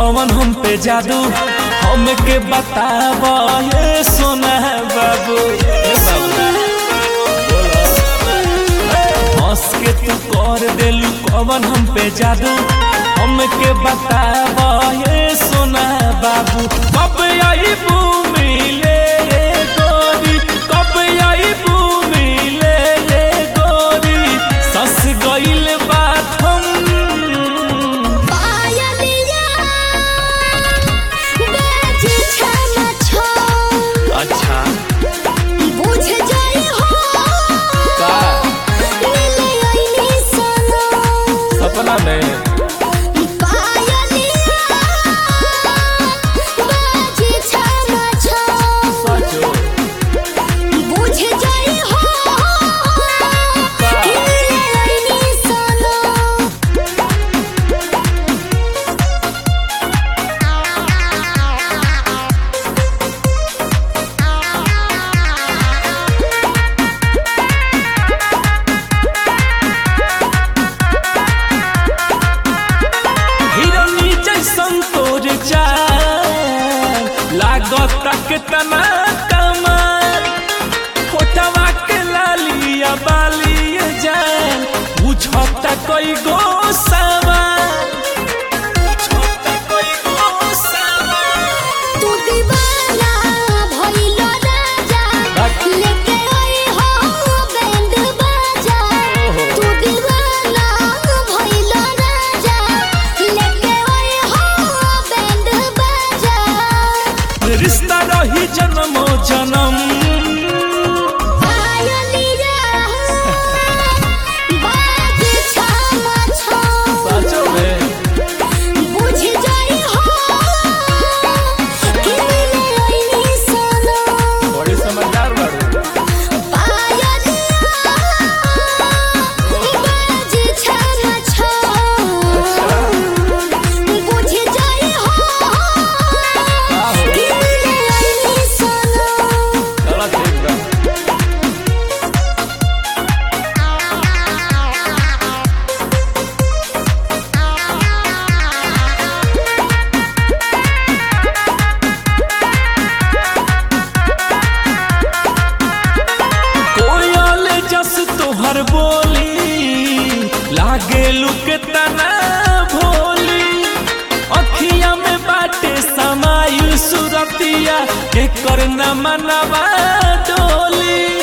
कौन हम पे जादू हमके बताब ये सोना बाबू ये बाबू हंस के तू कर देलू कौन हम पे जादू हमके बताब ये सोना बाबू कब आई मिले रे गोरी कब आई मिले रे गोरी सस गइल बात हम पायलिया बाजी छम छम अच्छा बुझ जाई हो का मिले आईनी सनम सपना में पायलिया बाजी छम छम सचो बुझ जाई हो मिले आईनी सनम हिरनी जैसन तोर चाल लागत के तना कमाल फोटवा के लालिया बालिया जान बुझता कोई गो सवाल बुझता कोई गो सवाल तू दीवाना भइल राजा लेके आई हो बैंड बाजा तू दीवाना भइल राजा लेके आई हो बैंड बाजा रिश्ता रही जन्मो जन्म पायलिया बाजी छम छम सचो में बुझ जाई हो कि मिले आईनी सनम बड़ी समझदार बारू पायलिया बाजी छम छम बुझ जाई हो कि मिले आईनी सनम चला ठीक बा कोयल जस तोहर बोली लागे लुक तना भोली अखिया में बाटे समायु सुरतिया के करना मनवा डोली